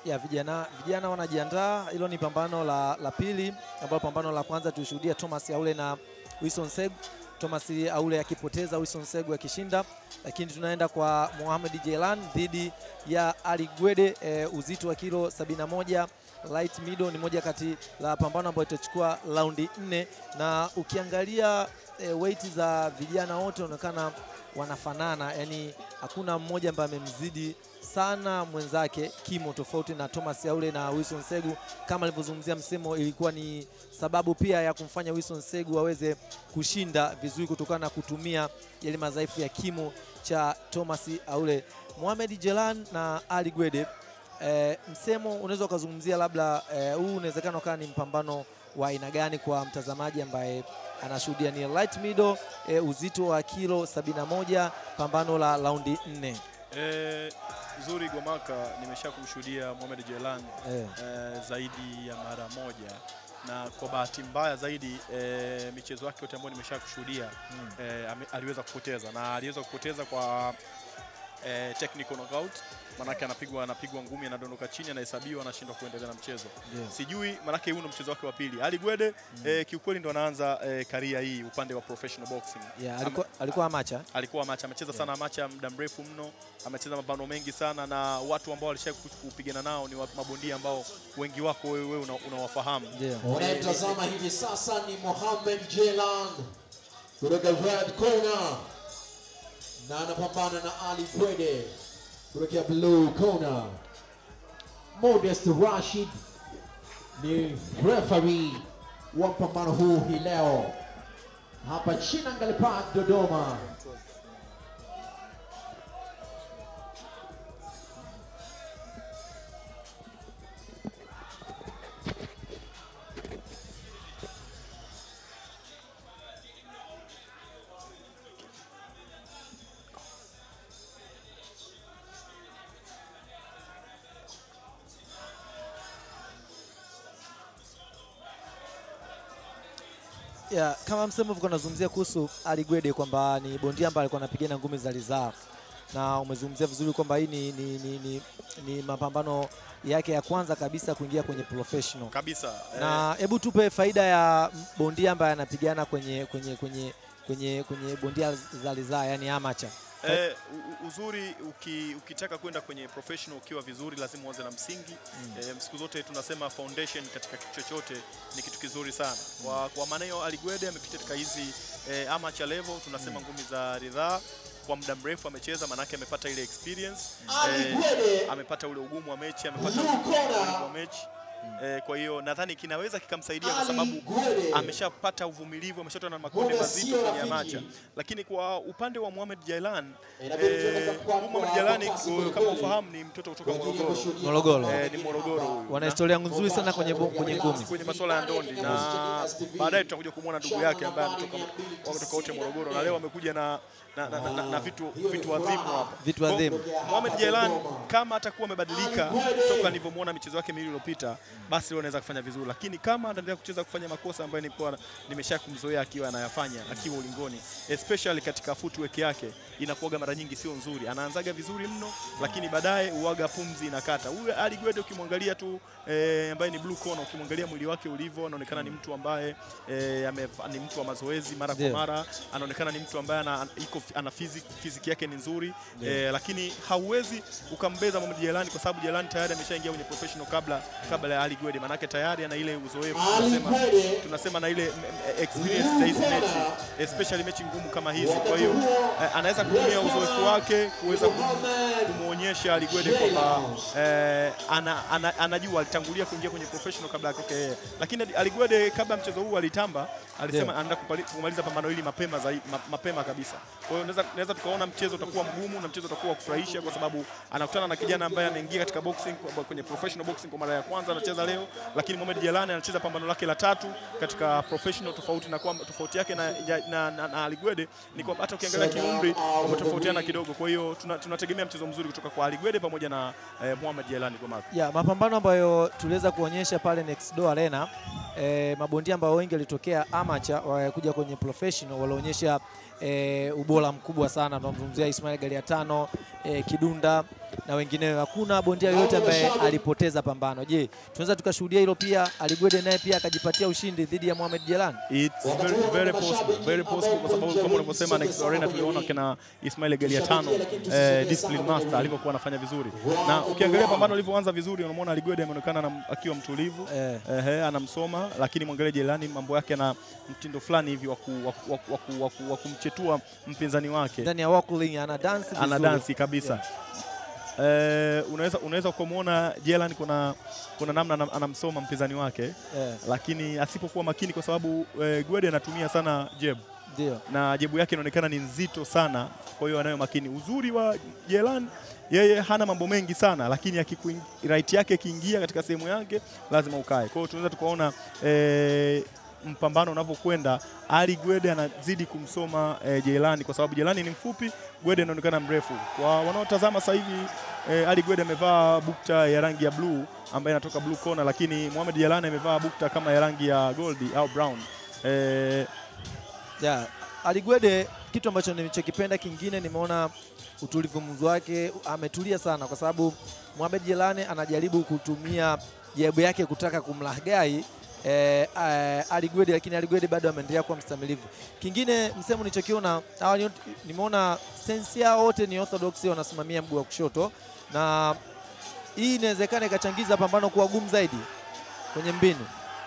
ya vijana vijana wanajiandaa. Hilo ni pambano la, la pili, ambapo pambano la kwanza tulishuhudia Thomas Aule na Wilson Segu, Thomas Aule akipoteza, Wilson Segu akishinda, lakini tunaenda kwa Mohamed Jelan dhidi ya Ali Gwede e, uzito wa kilo 71 light middle. Ni moja kati la pambano ambayo itachukua raundi nne, na ukiangalia e, weight za vijana wote wanaonekana wanafanana, yani hakuna mmoja ambaye amemzidi sana mwenzake kimo, tofauti na Thomas Yaule na Wilson Segu. Kama alivyozungumzia Msemo, ilikuwa ni sababu pia ya kumfanya Wilson Segu aweze kushinda vizuri kutokana na kutumia yale madhaifu ya kimo cha Thomas Aule. Mohamed Jelan na Ali Gwede, e, Msemo, unaweza ukazungumzia labda e, huu unawezekana ukawa ni mpambano wa aina gani kwa mtazamaji ambaye anashuhudia ni light middle e, uzito wa kilo 71 pambano la raundi nne. Eh, Zuri Gomaka nimesha kumshuhudia Mohamed Jelan Eh. eh, zaidi ya mara moja na kwa bahati mbaya zaidi eh, michezo yake yote ambayo nimesha kushuhudia eh, ame- aliweza kupoteza na aliweza kupoteza kwa eh, technical knockout, manake anapigwa anapigwa ngumi, anadondoka chini, anahesabiwa, anashindwa kuendelea na mchezo. Yes. Sijui manake huu ndo mchezo wake wa pili. Ali Gwede eh, kiukweli ndo anaanza eh, karia hii upande wa professional boxing. Yeah, Ame- alikuwa, alikuwa amacha alikuwa amacha amecheza sana amacha muda mrefu mno, amecheza mapambano mengi sana, na watu ambao walisha kupigana nao ni wa- mabondia ambao wengi wako wewe wewe una- unawafahamu. ndio. Unayemtazama hivi sasa ni Mohamed Jelan kutoka red corner na anapambana na Ali Gwede kutoka blue corner. Modest Rashid ni referee wa mpambano huu hii leo hapa Chinangali Park Dodoma. Yeah, kama msemo ulikuwa unazungumzia kuhusu Ali Gwede kwamba ni bondia ambaye alikuwa anapigana ngumi za ridhaa, na umezungumzia vizuri kwamba hii ni, ni, ni, ni, ni mapambano yake ya kwanza kabisa kuingia kwenye professional. Kabisa. eh, Na hebu tupe faida ya bondia ambaye anapigana kwenye kwenye kwenye kwenye kwenye bondia za ridhaa, yani amateur. Eh, u- u- uzuri uki, ukitaka kwenda kwenye professional ukiwa vizuri lazima uanze na msingi eh, siku zote tunasema foundation katika kitu chochote ni kitu kizuri sana kwa, kwa maana hiyo Ali Gwede amepita katika hizi eh, amateur level tunasema ngumi za ridhaa kwa muda mrefu amecheza, manake amepata ile experience Ali eh, Gwede amepata ule ugumu wa mechi, amepata Blue ule ugumu corner. wa mechi eh, kwa hiyo nadhani kinaweza kikamsaidia kwa Ali sababu Gwede ameshapata uvumilivu, ameshatoa na makonde Muda mazito sio kwenye rafiki. amacha. Lakini kwa upande wa Mohamed Jailan Inabidi tuende eh, kwa- huyu Mohamed kwa- Jailani kwa kasi eh, kweli kama kweli. ufahamu ni mtoto kutoka Kwa ajili ya Morogoro. kushuhudia Morogoro. mapambano Eh, ni Morogoro huyu. Wana historia nzuri sana kwenye bo- kwenye ngumi. kwenye masuala ya ndondi na baadaye tutakuja kumwona ndugu yake ambaye ametoka wametoka wote Morogoro na leo amekuja na na, na, na, na vitu vitu adhimu hapa. Vitu adhimu. Kwa- Mohamed Jailan kama atakuwa amebadilika toka nilivyomwona michezo yake miwili iliyopita, basi leo anaweza kufanya vizuri, lakini kama ataendelea kucheza kufanya makosa ambayo nilikuwa nimesha kumzoea akiwa anayafanya akiwa ulingoni, especially katika footwork yake inakuwaga mara nyingi sio nzuri. Anaanzaga vizuri mno, lakini baadaye uwaga pumzi inakata. Huyu Ali Gwede ukimwangalia tu eh, ambaye ni blue corner, ukimwangalia mwili wake ulivyo, anaonekana ni mtu ambaye eh, amefa- ni mtu wa mazoezi mara kwa Ndio. mara, anaonekana ni mtu ambaye ana, iko, ana physique, physique yake ni nzuri eh, lakini hauwezi ukambeza Mohamed Jelani kwa sababu Jelani tayari ameshaingia kwenye professional kabla kabla ya Ali Gwede, manake tayari ana ile uzoefu Ali tunasema, Gwede tunasema na ile mm, mm, experience za hizi mechi especially mechi ngumu kama hizi. Kwa hiyo eh, anaweza kutumia uzoefu wake kuweza kum- Mohamed kumwonyesha Ali Gwede kwamba eh, ana, ana, anajua alitangulia kuingia kwenye professional kabla yake yeye, lakini Ali Gwede kabla ya mchezo huu alitamba, alisema Ndio. anaenda kupali- kumaliza pambano hili mapema zaidi, ma, mapema kabisa. Kwa hiyo naweza naweza tukaona mchezo utakuwa mgumu na mchezo utakuwa wa kufurahisha kwa sababu anakutana na kijana ambaye ameingia katika boxing kwa- kwenye professional boxing kwa mara ya kwanza anacheza leo, lakini Mohamed Jelani anacheza pambano lake la tatu katika professional, tofauti na kwamba tofauti yake na, ya- na, na, na Ali Gwede ni kwamba hata ukiangalia kiumri wametofautiana kidogo. Kwa hiyo tuna- tunategemea mchezo mzuri kutoka kwa Ali Gwede pamoja na eh, Mohamed Jelani kwa mara. ya mapambano ambayo tuliweza kuonyesha pale Next Door Arena e, mabondia ambao wengi walitokea amateur wakuja kwenye professional walionyesha e, ubora mkubwa sana. Tunamzungumzia Ismail Galiatano e, Kidunda na wengineo. Hakuna bondia yoyote ambaye alipoteza pambano. Je, tunaweza tukashuhudia hilo pia, Aligwede naye pia akajipatia ushindi dhidi ya Mohamed Jelani? It's very, very possible, very possible kwa sababu kama unavyosema Next Arena tuliona kina Ismail Galiatano eh, discipline master alivyokuwa anafanya vizuri, na ukiangalia pambano lilivyoanza vizuri, unamwona Aligwede ameonekana anam- akiwa mtulivu Eh. ehe, anamsoma, lakini mwangalie Jelani mambo yake na mtindo fulani hivi wa ku- wa ku- wa ku- wa ku- wa ku- wa kumchetua mpinzani wake Ndani ya Wakuling ana dance ana vizuri. dansi kabisa eh, unaweza unaweza kumwona Jelan kuna kuna namna anam- anamsoma mpinzani wake Eh, lakini asipokuwa makini kwa sababu eh, Gwede anatumia sana jeb ndio. na jebu yake inaonekana ni nzito sana, kwa hiyo anayo makini. Uzuri wa Jelan yeye hana mambo mengi sana, lakini akikuing- right yake ikiingia katika sehemu yake lazima ukae. Kwa hiyo tunaweza tukaona eh, mpambano unavyokwenda, Ali Gwede anazidi kumsoma eh, Jelani kwa sababu Jelani ni mfupi, Gwede anaonekana mrefu. Kwa wanaotazama sasa hivi eh, Ali Gwede amevaa bukta ya rangi ya blue ambayo inatoka blue corner, lakini Mohamed Jelani amevaa bukta kama ya rangi ya goldi au brown eh, Yeah. Aligwede kitu ambacho nilichokipenda kingine nimeona utulivu mzu wake ametulia sana kwa sababu Mohamed Jelani anajaribu kutumia jebu yake kutaka kumlaghai eh, eh, Aligwede lakini Aligwede bado ameendelea kuwa mstamilivu. Kingine msemo nilichokiona hawa ni- nimeona sensi yao wote ni orthodox wanasimamia mguu wa kushoto na hii inawezekana ikachangiza pambano kuwa gumu zaidi kwenye mbinu.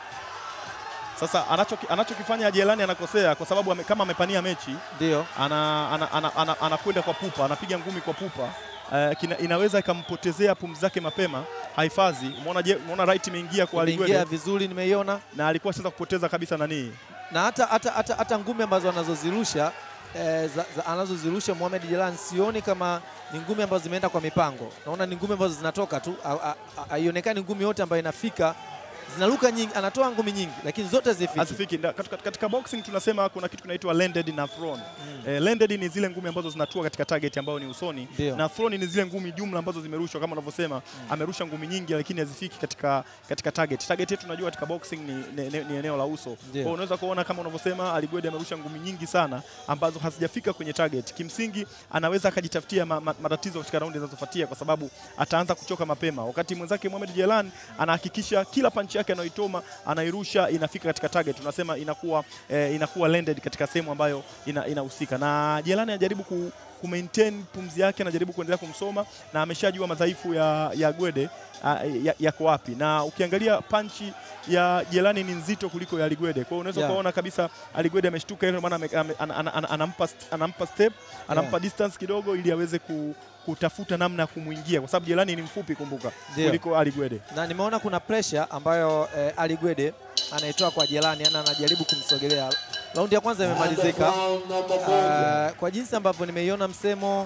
Sasa anachoki- anachokifanya Jelani anakosea kwa sababu ame, kama amepania mechi Ndio. ana, ana, ana, ana, anakwenda kwa pupa, anapiga ngumi kwa pupa uh, kina, inaweza ikampotezea pumzi zake mapema, hahifadhi. Umeona je, umeona right imeingia kwa Imeingia Aligwede vizuri nimeiona. na alikuwa sasa kupoteza kabisa nani na hata, hata, hata, hata ngumi ambazo anazozirusha eh, za, za, anazozirusha Mohamed Jelani sioni kama ni ngumi ambazo zimeenda kwa mipango. Naona ni ngumi ambazo zinatoka tu, ha- ha- ha- haionekani ngumi yote ambayo inafika zinaruka nyingi, anatoa ngumi nyingi lakini zote zifiki. hazifiki. Nda- Katika, katika boxing tunasema kuna kitu kinaitwa landed na thrown. Eh, landed ni zile ngumi ambazo zinatua katika target ambayo ni usoni Ndio. na thrown ni zile ngumi jumla ambazo zimerushwa kama unavyosema amerusha ngumi nyingi lakini hazifiki katika, katika target. Target yetu tunajua katika boxing ni, ni, ni, ni eneo la uso. Kwa hiyo unaweza kuona kama unavyosema Aligwede amerusha ngumi nyingi sana ambazo hazijafika kwenye target. Kimsingi anaweza akajitafutia ma, ma, matatizo katika raundi zinazofuatia kwa sababu ataanza kuchoka mapema, wakati mwenzake Mohamed Jelan anahakikisha kila panchi yake anayoitoma anairusha inafika katika target. Tunasema inakuwa eh, inakuwa landed katika sehemu ambayo ina- inahusika na Jelani anajaribu ku ku maintain pumzi yake, anajaribu kuendelea kumsoma na ameshajua madhaifu ya, ya Gwede ah, ya- yako wapi, na ukiangalia panchi ya Jelani ni nzito kuliko ya Aligwede. Kwa hiyo unaweza Yeah. ukaona kabisa Aligwede ameshtuka, ile maana ame- ame- ana- ana- ana- anampa st- anampa step anampa distance kidogo ili aweze ku, kutafuta namna ya kumwingia, kwa sababu Jelani ni mfupi, kumbuka, Ndio. kuliko Aligwede. na nimeona kuna pressure ambayo eh, Ali Gwede anaitoa kwa Jelani, yani anajaribu kumsogelea. Raundi ya kwanza imemalizika. Round number one. Uh, kwa jinsi ambavyo nimeiona msemo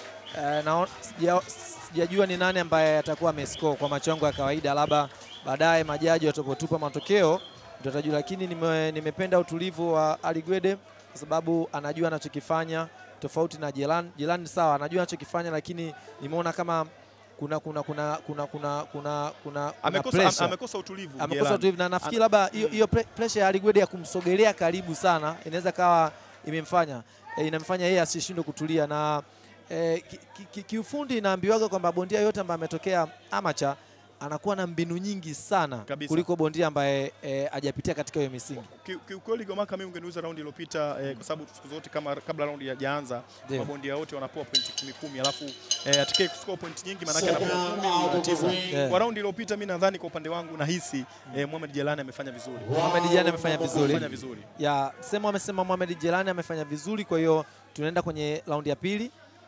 uh, na sija- sijajua ni nani ambaye atakuwa amescore kwa macho yangu ya kawaida, labda baadaye majaji watapotupa matokeo ndio tutajua, lakini nime, nimependa utulivu wa Ali Gwede kwa sababu anajua anachokifanya tofauti na Jelan. Jelan sawa, anajua anachokifanya, lakini nimeona kama kuna kuna kuna kuna kuna kuna kuna Amekosa, pressure amekosa utulivu amekosa Jelani. utulivu na nafikiri labda hiyo hiyo pre- pressure ya Aligwede ya kumsogelea karibu sana inaweza kawa imemfanya e, inamfanya yeye asishindwe kutulia na e, kiufundi ki, ki, kiufundi inaambiwaga kwamba bondia yote ambaye ametokea amacha anakuwa na mbinu nyingi sana Kabisa. kuliko bondia ambaye e, hajapitia katika hiyo misingi. Ki- Kiukweli Gomaka, mimi ungeniuza raundi iliyopita eh, kwa sababu siku zote kama kabla raundi hajaanza Ndio. mabondia wote wanapewa pointi kumi kumi, alafu eh, atakaye kuscore point nyingi maanake Second anapewa round kumi out na of the tisa. ring. Yeah. Kwa raundi iliyopita mimi nadhani kwa upande wangu nahisi eh, Mohamed Jelani amefanya vizuri, Mohamed Jelani amefanya Round vizuri. amefanya vizuri. ya sema amesema Mohamed Jelani amefanya vizuri, kwa hiyo tunaenda kwenye raundi ya pili.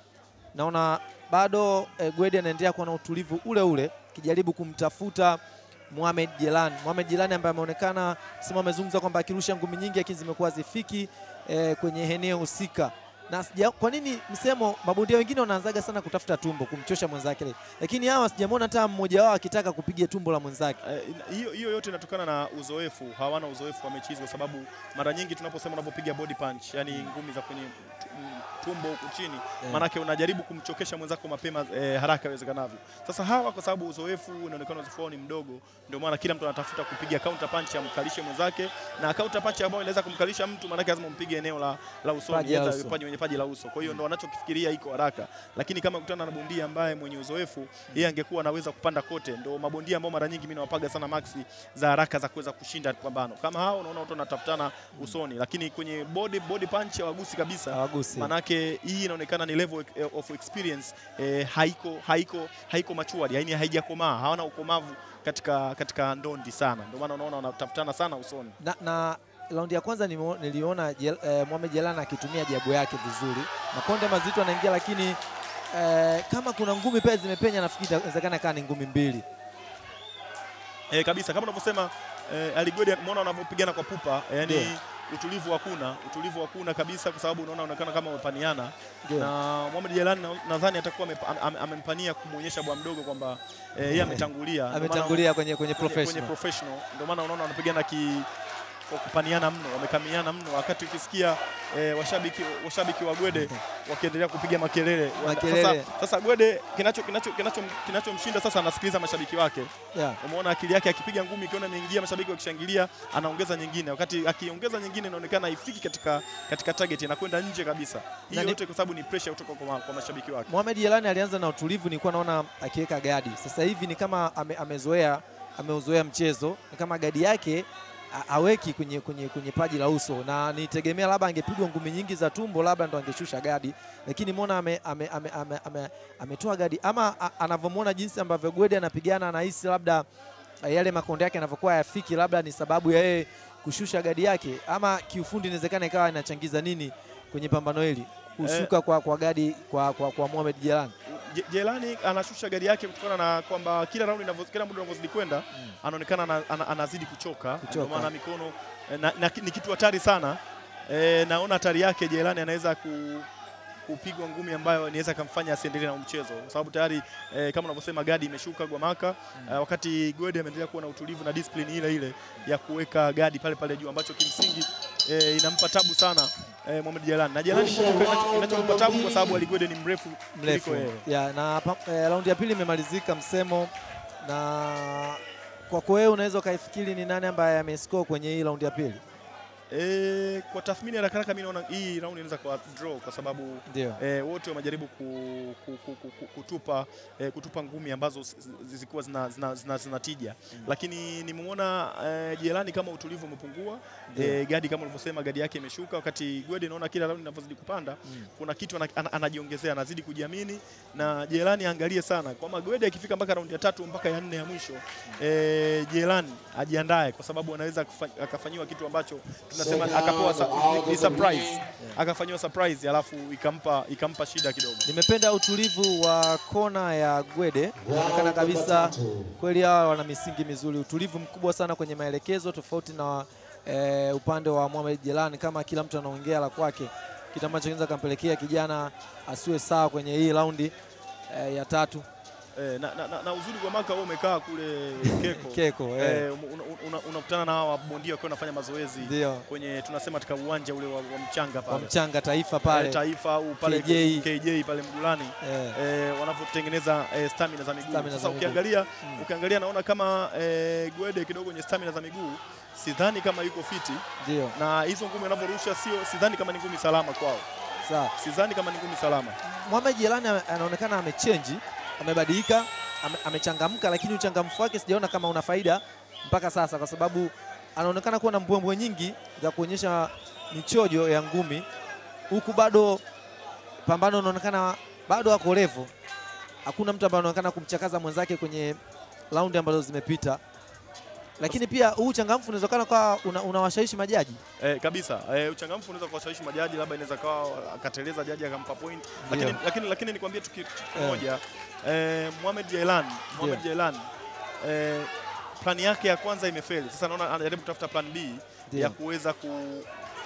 Naona bado eh, Gwede anaendelea kuwa na utulivu ule ule kijaribu kumtafuta Mohamed Jelani. Mohamed Jelani ambaye ameonekana sema amezungumza kwamba akirusha ngumi nyingi lakini zimekuwa zifiki eh, kwenye eneo husika. Na sija, kwa nini msemo mabondia wengine wanaanzaga sana kutafuta tumbo kumchosha mwenzake, lakini hawa sijamwona hata mmoja wao akitaka kupiga tumbo la mwenzake. Eh, ina- hiyo hiyo yote inatokana na uzoefu. Hawana uzoefu wa mechi hizi, kwa sababu mara nyingi tunaposema unapopiga body punch, yani ngumi za kwenye tu- m- tumbo huku chini, maanake unajaribu kumchokesha mwenzako mapema eh, haraka iwezekanavyo. Sasa hawa kwa sababu uzoefu inaonekana uzoefu wao ni mdogo, ndio maana kila mtu anatafuta kupiga counter punch amkalishe mwenzake, na counter punch ambayo inaweza kumkalisha mtu, maanake lazima umpige eneo la, la usoni, Paji la aidha uso. paji kwenye paji la uso. Kwa hiyo ndo wanachokifikiria iko haraka, lakini kama kutana na bondia ambaye mwenye uzoefu, yeye angekuwa anaweza kupanda kote. Ndo mabondia ambao mara nyingi mimi nawapaga sana maxi za haraka za kuweza kushinda pambano kama hao. Unaona watu wanatafutana usoni, lakini kwenye body, body punch hawagusi kabisa Hawagusi. manake hii inaonekana ni level of experience eh, haiko haiko haiko matured, yani haijakomaa, hawana ukomavu katika katika ndondi sana, ndio maana unaona wanatafutana sana usoni. na, na raundi ya kwanza nimo- niliona Jel, eh, Mohamed Jelana akitumia jabu yake vizuri, makonde mazito anaingia, lakini eh, kama kuna ngumi pia zimepenya, nafikiri inawezekana kaa ni ngumi mbili. Eh, kabisa kama unavyosema eh, Aligodi umeona wanavyopigana kwa pupa eh, yani Ndio. utulivu hakuna, utulivu hakuna kabisa, kwa sababu unaona unaonekana kama wamepaniana Ndio. na Mohamed Jelani na- nadhani atakuwa amepa- am- am- amempania kumwonyesha bwa mdogo kwamba eh, yeye ametangulia, Ndio maana- Ametangulia kwenye, kwenye kwenye- kwenye professional. professional. Ndio maana unaona wanapigana ki kwa kupaniana mno, wamekamiana mno, wakati ukisikia eh, washabiki washabiki wa Gwede wakiendelea kupiga makelele. Wana- Makelele. Sasa, sasa Gwede kinacho kinacho kinacho kinachomshinda sasa, anasikiliza mashabiki wake. Yeah. Umeona akili yake akipiga ngumi, ikiona imeingia, mashabiki wakishangilia, anaongeza nyingine, wakati akiongeza nyingine inaonekana haifiki katika katika target, inakwenda nje kabisa. Hii Na ni- yote kwa sababu ni pressure kutoka kwa, ma- kwa mashabiki wake. Mohamed Jelani alianza na utulivu, nilikuwa naona akiweka gadi. Sasa hivi ni kama ame, amezoea ameuzoea mchezo, ni kama gadi yake a- aweki kwenye, kwenye, kwenye paji la uso, na nitegemea labda angepigwa ngumi nyingi za tumbo, labda ndo angeshusha gadi, lakini mbona ametoa ame, ame, ame, ame, ametoa gadi ama a- anavyomwona jinsi ambavyo Gwede anapigana, anahisi labda a, yale makonde yake yanavyokuwa hayafiki, labda ni sababu ya yeye kushusha gadi yake, ama kiufundi inawezekana ikawa inachangiza nini kwenye pambano hili kushuka kwa, kwa gadi kwa, kwa, kwa Mohamed Jelani. Je- Jelani anashusha gari yake kutokana na kwamba kila raundi inavyo- kila muda unavyozidi kwenda anaonekana ana, ana, anazidi kuchoka, Kuchoka. ndio maana mikono eh, na, na, ni kitu hatari sana e, naona hatari yake Jelani anaweza ku, kupigwa ngumi ambayo inaweza kumfanya asiendelee na mchezo kwa sababu tayari eh, kama unavyosema gadi imeshuka Gwamaka eh, wakati Gwede ameendelea kuwa na utulivu na discipline ile ile ya kuweka gadi pale pale juu ambacho kimsingi eh, inampa tabu sana eh, Mohamed Jelani na Jelani kinacho- kinachompa tabu kwa sababu Aligwede ni mrefu mrefu kuliko yeye. ya, na pa- eh, raundi ya pili imemalizika msemo, na kwako wewe unaweza ukaifikiri ni nani ambaye amescore kwenye hii raundi ya pili? E, kwa tathmini ya haraka haraka mimi naona hii round inaweza kwa draw kwa sababu Ndio. e, wote wamejaribu ku, ku, ku, ku, ku, kutupa e, kutupa ngumi ambazo zi- zi- zilikuwa zina, zina, zina, zina tija lakini nimeona e, Jelani kama utulivu umepungua e, gadi kama ulivyosema gadi yake imeshuka, wakati Gwede naona kila round inavyozidi kupanda kuna kitu ana, ana, anajiongezea anazidi kujiamini, na Jelani aangalie sana kwamba Gwede akifika mpaka raundi ya tatu mpaka ya nne ya mwisho e, Jelani ajiandae kwa sababu anaweza kufa- akafanyiwa kitu ambacho tunasema akapewa sa, ni, ni surprise akafanyiwa surprise alafu ikampa ikampa shida kidogo. Nimependa utulivu wa kona ya Gwede, inaonekana kabisa kweli hawa wana misingi mizuri, utulivu mkubwa sana kwenye maelekezo, tofauti na eh, upande wa Mohamed Jelani, kama kila mtu anaongea la kwake, kitu ambacho kinaweza kampelekea kijana asiwe sawa kwenye hii raundi eh, ya tatu. E, na, na, na, na uzuri kwa maka wewe umekaa kule Keko, Keko eh, e, unakutana una, una, unakutana na hawa bondia wakiwa wanafanya mazoezi ndio kwenye tunasema katika uwanja ule wa, wa mchanga kwa pale mchanga taifa Eh, pale Taifa au pale KJ. KJ pale Mgulani eh, eh, wanavyotengeneza eh, stamina za miguu. Stamina za Sasa miguu. ukiangalia Mm. ukiangalia naona kama eh, Gwede kidogo kwenye stamina za miguu sidhani kama yuko fiti, ndio na hizo ngumi anavyorusha sio, sidhani kama ni ngumi salama kwao, sawa. sidhani kama ni ngumi salama. Mohamed Jelani ame- anaonekana amechenji, amebadilika, ame- amechangamka, lakini uchangamfu wake sijaona kama una faida mpaka sasa, kwa sababu anaonekana kuwa na mbwembwe nyingi za kuonyesha michojo ya ngumi, huku bado pambano unaonekana bado ako levo. Hakuna mtu ambaye anaonekana kumchakaza mwenzake kwenye raundi ambazo zimepita, lakini pia huu uchangamfu unawezekana kwa una, unawashawishi majaji Eh, kabisa eh, uchangamfu unaweza kuwashawishi majaji, labda inaweza kawa akateleza jaji akampa point, lakini, Ndio. lakini, lakini nikwambie tu kitu kimoja eh, Mohamed Jailan Mohamed Jailan eh, plani yake ya kwanza imefeli. Sasa naona anajaribu kutafuta plan B Ndio. ya kuweza ku,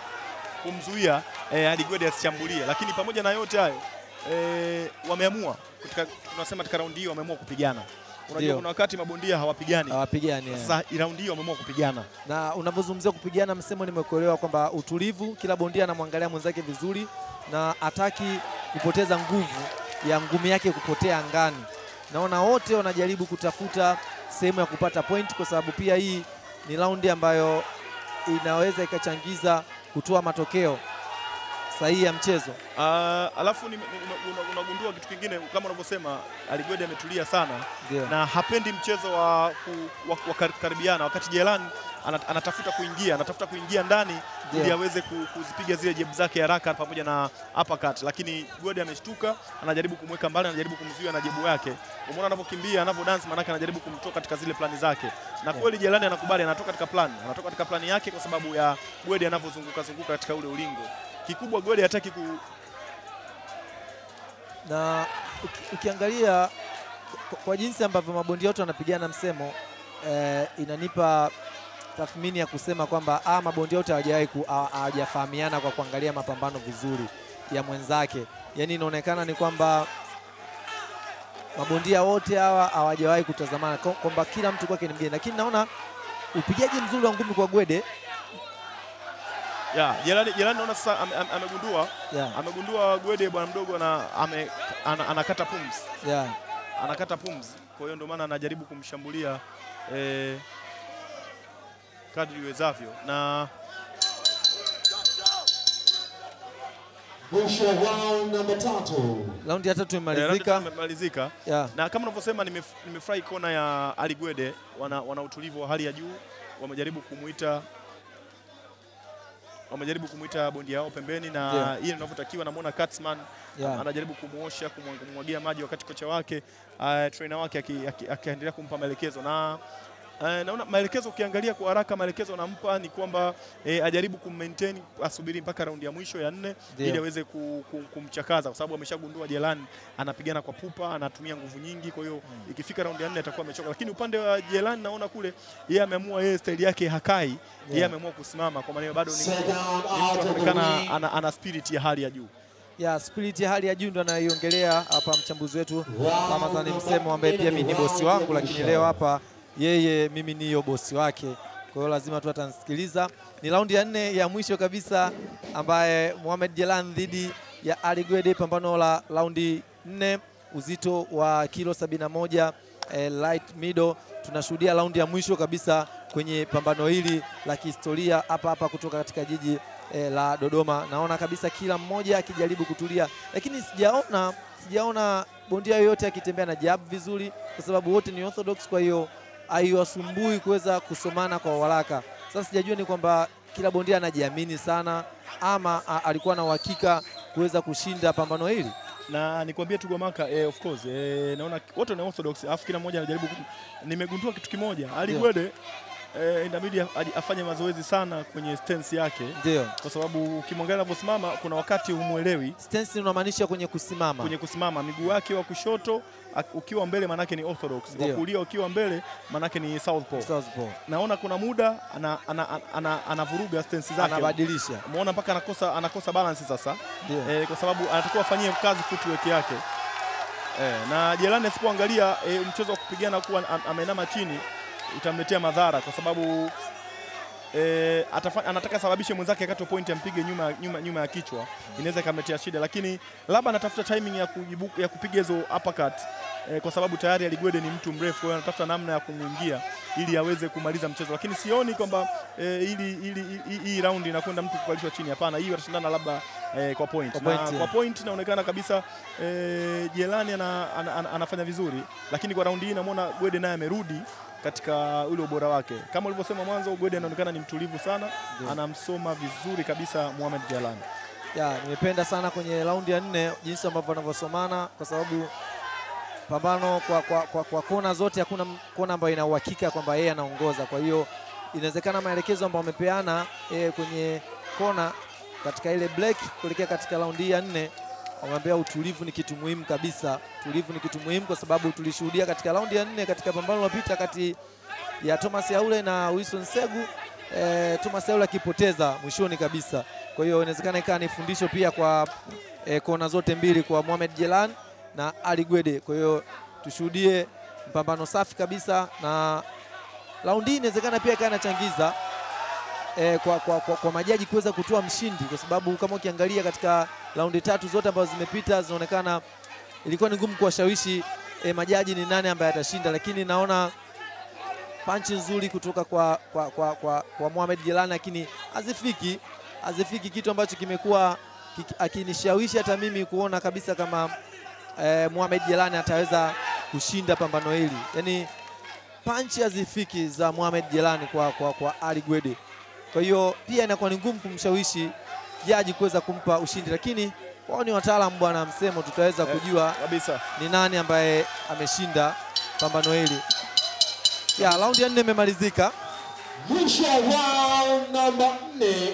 kumzuia eh, hadi Gwede asichambulie, lakini pamoja na yote hayo eh, wameamua katika, tunasema katika raundi hii wameamua kupigana. Unajua Ndio. kuna wakati mabondia hawapigani, hawapigani eh. sasa raundi hii wameamua kupigana. na unavyozungumzia kupigana msemo, nimekuelewa kwamba utulivu, kila bondia anamwangalia mwenzake vizuri na hataki kupoteza nguvu ya ngumi yake kupotea angani. Naona wote wanajaribu kutafuta sehemu ya kupata point, kwa sababu pia hii ni raundi ambayo inaweza ikachangiza kutoa matokeo sahihi ya mchezo. Ah, alafu ni- ni- una- una- unagundua kitu kingine kama unavyosema Aligwede ametulia sana Ndio. na hapendi mchezo wa, ku, wa, wa kar- karibiana wakati Jelani ana- anatafuta kuingia anatafuta kuingia ndani ili Ndio. aweze ku- kuzipiga zile jebu zake haraka pamoja na uppercut, lakini Gode ameshtuka, anajaribu kumweka mbali, anajaribu kumzuia na jebu yake. Umeona anavyokimbia anavyo dance, maanake anajaribu kumtoa katika zile plani zake, na kweli Jelani anakubali, anatoka katika plani, anatoka katika plani yake kwa sababu ya Gode anavyozunguka zunguka katika ule ulingo. Kikubwa Gode hataki ku, na uki- ukiangalia kwa, kwa jinsi ambavyo mabondia wote wanapigana msemo eh, inanipa tathmini ya kusema kwamba ah, mabondia wote hawajawahi ku- hawa- hawajafahamiana kwa kuangalia mapambano vizuri ya mwenzake. Yaani inaonekana ni kwamba mabondia wote hawa hawajawahi kutazamana kwa- kwamba kila mtu kwake ni mgeni, lakini naona upigaji mzuri wa ngumi kwa Gwede ya Jelani, Jelani naona sasa ame- ame- amegundua yeah, amegundua Gwede bwana mdogo ana, ame, ana, anakata pumzi yeah. anakata pumzi, kwa hiyo ndio maana anajaribu kumshambulia eh, kadri iwezavyo na Mwisho wa round namba tatu. Raundi ya tatu eh, round imemalizika. imemalizika Yeah. na kama unavyosema nimef- nimefurahi kona ya Ali Gwede, wana, wana utulivu wa hali ya juu, wamejaribu kumuita wamejaribu kumuita bondia yao pembeni na Ndio. ile inavyotakiwa. Namuona Katzman Yeah. anajaribu kumuosha kumwa- kumwagia maji wakati kocha wake uh, trainer wake aki- aki- akiendelea kumpa maelekezo na uh, naona maelekezo ukiangalia kwa haraka maelekezo anampa ni kwamba eh, ajaribu kummaintain asubiri mpaka raundi ya mwisho ya nne Ndio. ili aweze ku, ku, kumchakaza kwa sababu ameshagundua Jelani anapigana kwa pupa, anatumia nguvu nyingi, kwa hiyo ikifika raundi ya nne atakuwa amechoka. Lakini upande wa Jelani naona kule yeye ameamua, yeye staili yake hakai, yeye Yeah. ameamua kusimama, kwa maana bado ni Second ni out mtu of the anaonekana ring. ana, ana spirit ya hali ya juu. ya spirit ya hali ya juu ndo anaiongelea hapa mchambuzi wetu Round Ramadhani number Msemo ambaye pia mimi ni round bosi ya wangu, lakini mwisho. leo hapa yeye mimi niyo bosi wake, kwa hiyo lazima tu atansikiliza. Ni raundi ya nne ya mwisho kabisa ambaye Mohamed Jelan dhidi ya Ali Gwede, pambano la raundi nne, uzito wa kilo 71 eh, light middle. Tunashuhudia raundi ya mwisho kabisa kwenye pambano hili la kihistoria hapa hapa kutoka katika jiji eh, la Dodoma. Naona kabisa kila mmoja akijaribu kutulia, lakini sijaona sijaona bondia yoyote akitembea na jab vizuri, kwa sababu wote ni orthodox, kwa hiyo haiwasumbui kuweza kusomana kwa haraka. Sasa sijajua ni kwamba kila bondia anajiamini sana ama a, alikuwa na uhakika kuweza kushinda pambano hili. na nikwambie tu Gwamaka, eh, of course eh, naona wote ni orthodox, alafu kila mmoja anajaribu. ku- Nimegundua kitu kimoja, Ali Ndio. Gwede eh, inabidi aji- afanye mazoezi sana kwenye stance yake, Ndio kwa sababu ukimwangalia anavyosimama, kuna wakati humwelewi stance unamaanisha kwenye kusimama. kwenye kusimama. Miguu yake wa kushoto ak- ukiwa mbele manake ni orthodox, wa Ndio. kulia ukiwa mbele manake ni southpaw. Southpaw. Naona kuna muda anavuruga ana, ana, ana, anavuruga stance zake, Anabadilisha. umeona mpaka anakosa, anakosa balance sasa Ndio. eh, kwa sababu anatakiwa afanyie kazi footwork yake eh, na Jelani asipoangalia eh, mchezo wa kupigana kuwa am- ameinama chini utamletea madhara kwa sababu eh, atafa, anataka sababishe mwenzake akate point ampige nyuma, nyuma, nyuma ya kichwa, inaweza ikamletea shida, lakini labda anatafuta timing ya, kujibu, ya kupiga hizo uppercut eh, kwa sababu tayari Aligwede ni mtu mrefu, kwa hiyo anatafuta namna ya kumwingia ili aweze kumaliza mchezo, lakini sioni kwamba eh, ili, ili, ili, hii round inakwenda mtu kukalishwa chini. Hapana, hii watashindana labda eh, kwa point, Kwa na point, kwa yeah. point inaonekana kabisa eh, Jelani ana, ana, ana, anafanya vizuri, lakini kwa raundi hii namwona Gwede naye amerudi katika ule ubora wake. Kama ulivyosema mwanzo, Gwede anaonekana ni mtulivu sana, Ndio. anamsoma vizuri kabisa Mohamed Jelani. Ya, nimependa sana kwenye raundi ya nne jinsi ambavyo wanavyosomana kwa sababu pambano kwa, kwa, kwa, kwa kona zote hakuna m- kona ambayo ina uhakika kwamba yeye anaongoza. Kwa hiyo inawezekana maelekezo ambayo wamepeana eh, kwenye kona katika ile break kuelekea katika raundi hii ya nne wameambia utulivu ni kitu muhimu kabisa. Utulivu ni kitu muhimu kwa sababu tulishuhudia katika raundi ya nne katika pambano lililopita kati ya Thomas Yaule na Wilson Segu eh, Thomas Yaule akipoteza mwishoni kabisa. Kwa hiyo inawezekana ikawa ni fundisho pia kwa eh, kona zote mbili kwa Mohamed Jelan na Ali Gwede. Kwa hiyo tushuhudie mpambano safi kabisa, na raundi hii inawezekana pia ikawa inachangiza eh, kwa, kwa, kwa, kwa majaji kuweza kutoa mshindi, kwa sababu kama ukiangalia katika raundi tatu zote ambazo zimepita zinaonekana ilikuwa ni ngumu kuwashawishi eh, majaji ni nani ambaye atashinda, lakini naona panchi nzuri kutoka kwa, kwa, kwa, kwa, kwa Mohamed Jelani, lakini hazifiki hazifiki kitu ambacho kimekuwa kiki- akinishawishi hata mimi kuona kabisa kama eh, Mohamed Jelani ataweza kushinda pambano hili. Yaani panchi hazifiki za Mohamed Jelani kwa, kwa, kwa Ali Gwede. Kwa hiyo pia inakuwa ni ngumu kumshawishi jaji kuweza kumpa ushindi, lakini wao ni wataalamu bwana msemo, tutaweza Eh, kujua kabisa. ni nani ambaye ameshinda pambano hili. Ya, raundi ya nne imemalizika. Mwisho wa round namba nne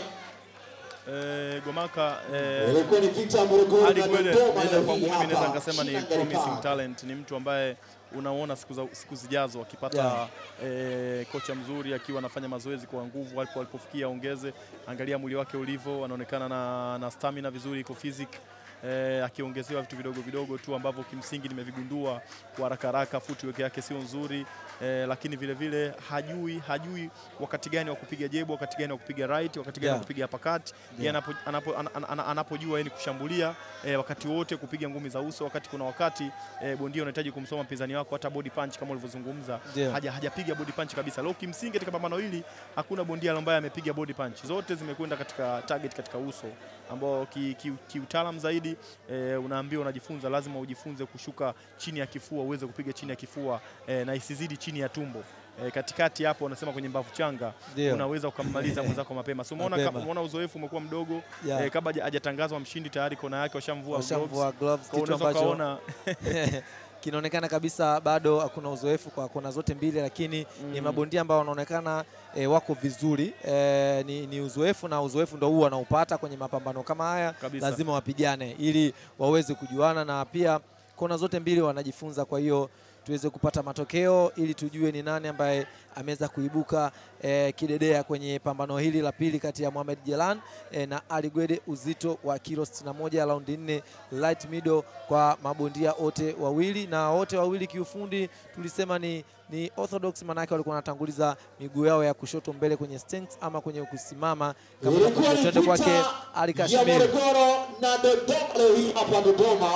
Eh, Gomaka eh, ilikuwa ni Victor Morogoro Ali na Gwede Dodoma naweza leo kwangu hii mimi naweza hapa. nikasema ni Shina promising Ngarikara. talent, ni mtu ambaye unaona siku, za, siku zijazo akipata Yeah. eh, kocha mzuri akiwa anafanya mazoezi kwa nguvu alipo alipofikia ongeze. Angalia mwili wake ulivyo, anaonekana na, na stamina vizuri, iko physic eh, akiongezewa vitu vidogo vidogo tu ambavyo kimsingi nimevigundua kwa haraka haraka. Footwork yake sio nzuri eh, lakini vile vile hajui hajui wakati gani wa kupiga jebo, wakati gani wa kupiga right, wakati gani Yeah. wa kupiga uppercut. Yeye Yeah. anapo, anapo, ana- ana- ana- anapojua yeye ni kushambulia eh, wakati wote kupiga ngumi za uso, wakati kuna wakati eh, bondia unahitaji kumsoma mpinzani wako, hata body punch kama ulivyozungumza Ndio. haja hajapiga body punch kabisa. Leo kimsingi katika pambano hili hakuna bondia ambaye amepiga body punch, zote zimekwenda katika target, katika uso ambao kiutaalamu ki, kiutaalamu zaidi eh, unaambiwa unajifunza, lazima ujifunze kushuka chini ya kifua uweze kupiga chini ya kifua eh, na isizidi chini ya tumbo. Eh, katikati hapo unasema kwenye mbavu changa Ndio. unaweza ukammaliza mwenzako mapema. So umeona Mapema. kama- umeona uzoefu umekuwa mdogo Yeah. eh, kabla haja- hajatangazwa mshindi tayari kona yake washamvua gloves. Washamvua gloves, Kwa kitu unaweza ambacho ukaona kinaonekana kabisa bado hakuna uzoefu kwa kona zote mbili, lakini ni Mm. mabondia ambao wanaonekana e, wako vizuri e, ni, ni uzoefu na uzoefu ndo huu wanaupata kwenye mapambano kama haya, Kabisa. lazima wapigane ili waweze kujuana, na pia kona zote mbili wanajifunza. Kwa hiyo tuweze kupata matokeo ili tujue ni nani ambaye ameweza kuibuka e, kidedea kwenye pambano hili la pili kati ya Mohamed Jelan e, na Ali Gwede, uzito wa kilo 61 raundi nne light middle kwa mabondia wote wawili, na wote wawili kiufundi tulisema ni, ni orthodox, manake walikuwa wanatanguliza miguu yao ya kushoto mbele kwenye stance ama kwenye kusimama kama Ilikuwa ni tunavyotuende kwake vita Ali ya Kashmiri. Morogoro na Dodoma leo hii hapa Dodoma.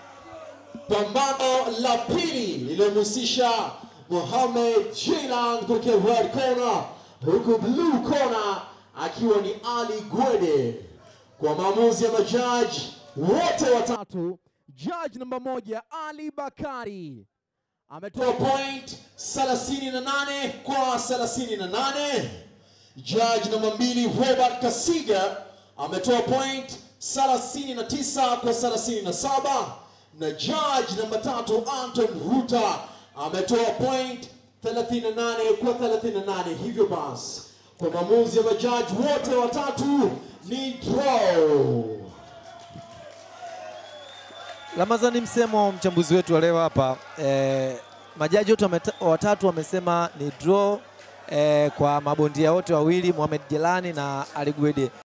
Pambano la pili lililomhusisha Mohamed Jilan kutokea red corner, huku blue corner akiwa ni Ali Gwede. Kwa maamuzi ya majaji wote watatu, Judge namba moja Ali Bakari ametoa toa point 38 kwa 38. Judge namba mbili Robert Kasiga ametoa point 39 kwa 37, na judge namba tatu Anton Ruta ametoa point 38 kwa 38. Hivyo basi kwa maamuzi ya majaji wote watatu ni draw. Ramazani Msemo, mchambuzi wetu wa leo hapa eh, majaji wote wameta- watatu wamesema ni draw eh, kwa mabondia wote wawili Mohamed Jelani na Ali Gwede.